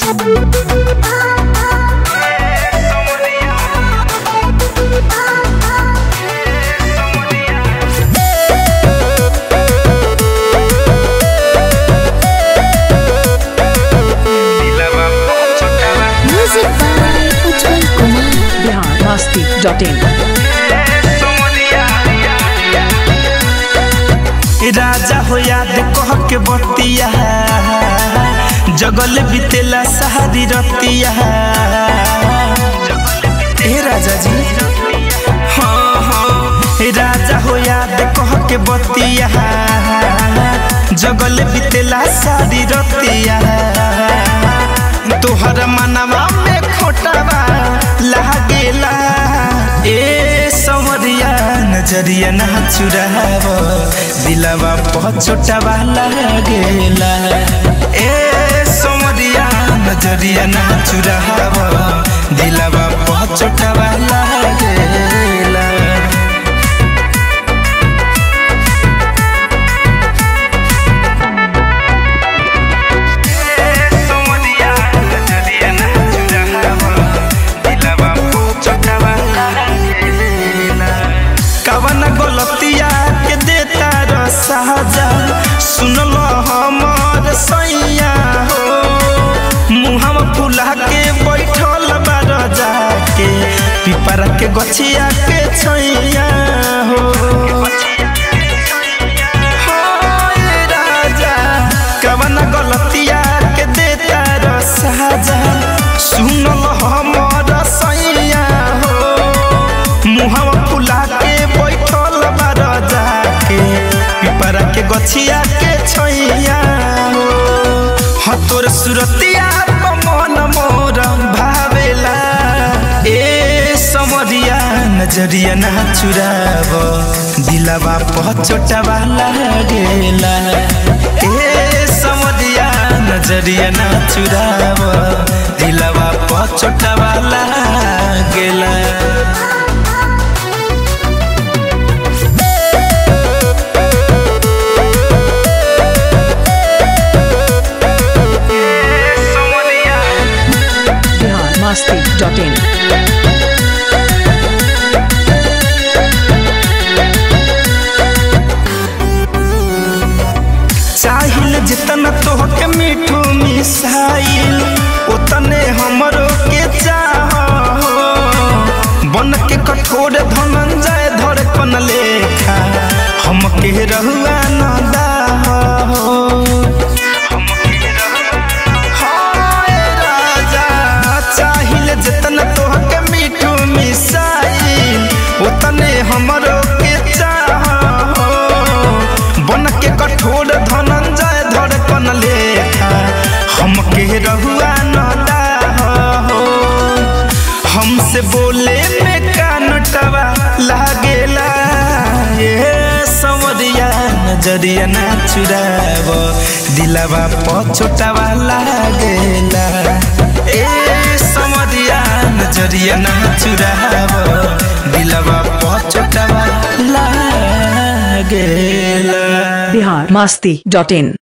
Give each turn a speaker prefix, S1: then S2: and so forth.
S1: Music by Ujjwal Kumar.
S2: Bihar Masti dot in
S3: राजा हो याद कह के बतिया जगल बितेला सहारी रतिया हे राजा जी हाँ हाँ हे राजा हो याद कह के बतिया जगल बितेला सारी रतिया तोहर मनवा में खोटवा लागेला ए सवरिया नजरिया ना चुराव दिलवा पछोटवा लागेला ए सवरिया नजरिया ना चुराव दिलवा पछोटवा लागेला कवन गलतिया के देता रसाजा सुनल हमर सैया हो मुहम फुला के बैठल बार जाके पिपरा के गछिया के छैया हो हाय राजा कवन गलतिया के देता रसाजा सुनल हमर सैया हो मुहवा फुला के बैठल बार जाके पिपरा के गछिया के छैया हो ह तोर सुरतिया मन मोर भावेला ए समरिया नजरिया ना चुराव दिलवा पछोटवा लागेला ए समरिया नजरिया ना चुराव दिलवा पछोटवा लागेला
S2: बिहार मस्ती डॉट इन
S3: चाहिल जितना तोहके मीठू मिसाइल उतने हमरो के चाह बन के कठोर धनंजय धड़कन लेखा हमके रहुआ न दाह हाय राजा चाहिल जितना तोहके मीठू मिसाइल उतने हमरो के चाह बन के कठोर धनंजय धड़कन लेखा हमके रहुआ न दाह हमसे बोले में कानटवा लागेला ये संवरिया नजरिया ना चुराव दिलवा पछोटवा लागेला ए संवरिया नजरिया ना चुराव दिलवा पछोटवा लागेला
S2: बिहार मस्ती डॉट इन